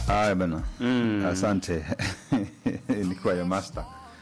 Haya bana, Mm. asante ilikuwa ya master.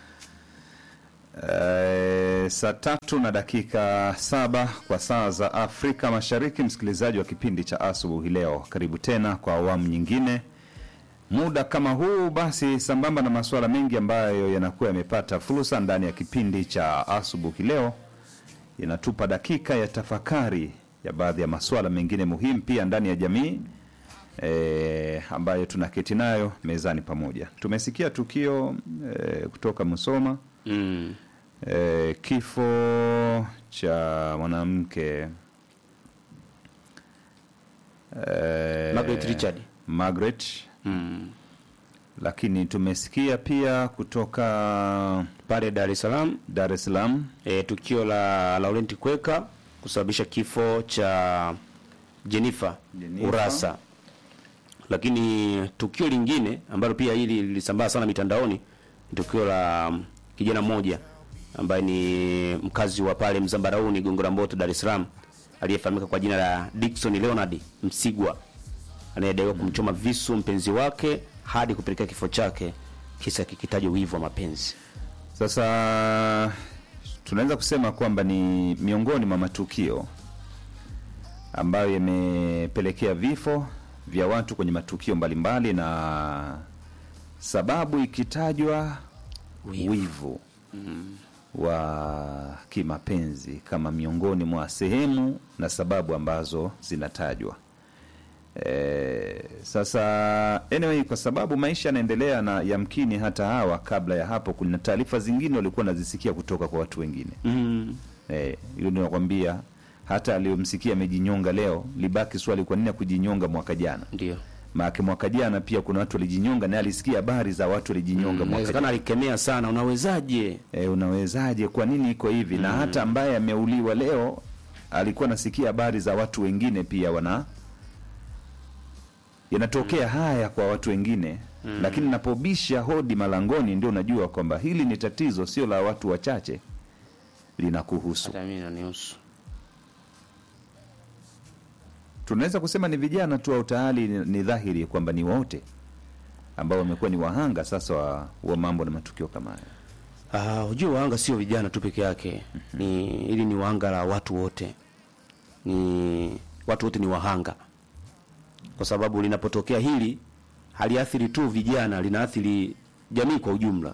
Eh, saa tatu na dakika saba kwa saa za Afrika Mashariki, msikilizaji wa kipindi cha asubuhi leo, karibu tena kwa awamu nyingine muda kama huu. Basi sambamba na masuala mengi ambayo yanakuwa yamepata fursa ndani ya kipindi cha asubuhi leo, inatupa dakika ya tafakari ya baadhi ya masuala mengine muhimu pia ndani ya jamii e, ambayo tunaketi nayo mezani pamoja. Tumesikia tukio e, kutoka Musoma Mm. e, kifo cha mwanamke e, Margaret Richard. Margaret, Mm. lakini tumesikia pia kutoka Pale Dar es Salaam Dar es Salaam e, tukio la Laurent Kweka kusababisha kifo cha Jennifer, Jennifer. Urasa. Lakini tukio lingine ambalo pia hili lilisambaa sana mitandaoni ni tukio la mm, kijana mmoja ambaye ni mkazi wa pale Mzambarauni Gongo la Mboto Dar es Salaam aliyefahamika kwa jina la Dickson Leonard Msigwa anayedaiwa kumchoma visu mpenzi wake hadi kupelekea kifo chake, kisa kikitajwa wivu wa mapenzi. Sasa tunaweza kusema kwamba ni miongoni mwa matukio ambayo yamepelekea vifo vya watu kwenye matukio mbalimbali, na sababu ikitajwa Wivu. wivu wa kimapenzi kama miongoni mwa sehemu na sababu ambazo zinatajwa. E, sasa anyway, kwa sababu maisha yanaendelea na yamkini hata hawa kabla ya hapo, kuna taarifa zingine walikuwa nazisikia kutoka kwa watu wengine Mm. Eh, hilo ndio nakwambia, hata aliyomsikia amejinyonga leo, libaki swali, kwa nini kujinyonga mwaka jana? Ndio. Maana mwaka jana pia kuna watu walijinyonga, naye alisikia habari za watu walijinyonga mwaka Inawezekana jana. alikemea sana, unawezaje? E, unawezaje? Kwa nini iko hivi? Na hata ambaye ameuliwa leo alikuwa nasikia habari za watu wengine pia wana yanatokea haya kwa watu wengine lakini napobisha hodi malangoni, ndio unajua kwamba hili ni tatizo, sio la watu wachache, linakuhusu. Hata mimi inanihusu. tunaweza kusema ni vijana tu au tayari ni, ni dhahiri kwamba ni wote ambao wamekuwa ni wahanga sasa wa, wa mambo na matukio kama haya. Ah, hujua wahanga sio vijana tu peke yake. Ni ili ni wahanga la watu wote. Ni watu wote ni wahanga. Kwa sababu linapotokea hili haliathiri tu vijana, linaathiri jamii kwa ujumla.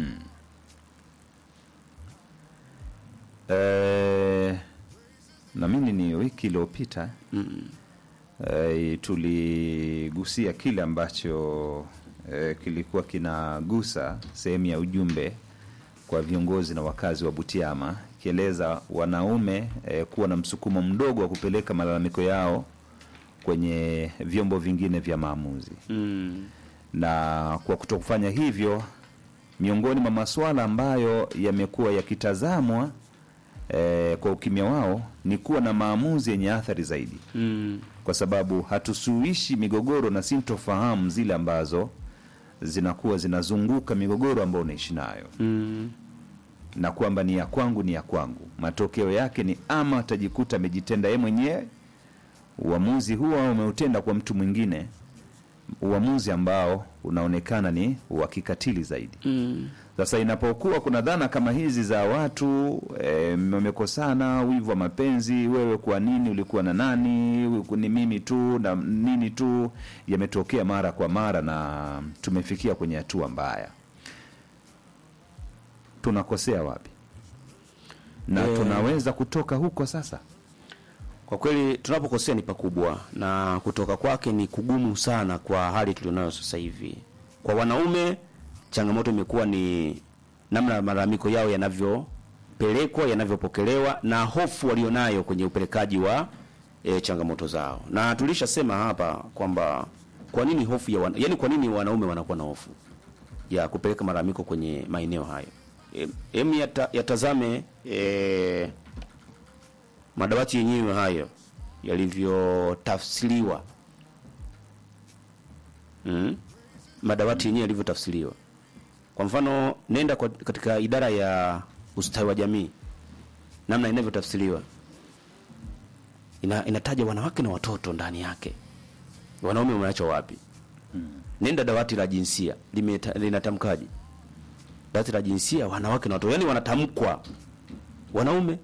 E, na mimi ni wiki iliyopita e, tuligusia kile ambacho e, kilikuwa kinagusa sehemu ya ujumbe kwa viongozi na wakazi wa Butiama, ikieleza wanaume e, kuwa na msukumo mdogo wa kupeleka malalamiko yao kwenye vyombo vingine vya maamuzi Mm. na kwa kutokufanya hivyo, miongoni mwa masuala ambayo yamekuwa yakitazamwa eh, kwa ukimya wao ni kuwa na maamuzi yenye athari zaidi, Mm. kwa sababu hatusuluhishi migogoro na sintofahamu zile ambazo zinakuwa zinazunguka migogoro ambayo unaishi nayo Mm. na kwamba ni ya kwangu ni ya kwangu. Matokeo yake ni ama atajikuta amejitenda yeye mwenyewe uamuzi huo, au ameutenda kwa mtu mwingine, uamuzi ambao unaonekana ni wa kikatili zaidi. Mm. Sasa inapokuwa kuna dhana kama hizi za watu eh, wamekosana, wivu wa mapenzi, wewe kwa nini ulikuwa na nani, ni mimi tu na nini tu, yametokea mara kwa mara na tumefikia kwenye hatua mbaya. Tunakosea wapi? Na Eh. tunaweza kutoka huko sasa. Kwa kweli tunapokosea ni pakubwa na kutoka kwake ni kugumu sana kwa hali tulionayo sasa hivi. Kwa wanaume changamoto imekuwa ni namna malalamiko yao yanavyopelekwa, yanavyopokelewa na hofu walionayo kwenye upelekaji wa e, changamoto zao. Na tulishasema hapa kwamba kwa nini hofu ya wana, yani kwa nini wanaume wanakuwa na hofu ya kupeleka malalamiko kwenye maeneo hayo. E, em yata, yatazame e, madawati yenyewe hayo yalivyotafsiriwa mm? madawati yenyewe yalivyotafsiriwa kwa mfano nenda kwa, katika idara ya ustawi wa jamii namna inavyotafsiriwa ina, inataja wanawake na watoto ndani yake wanaume wameachwa wapi nenda dawati la jinsia limeta- linatamkaje dawati la jinsia wanawake na watoto yani wanatamkwa wanaume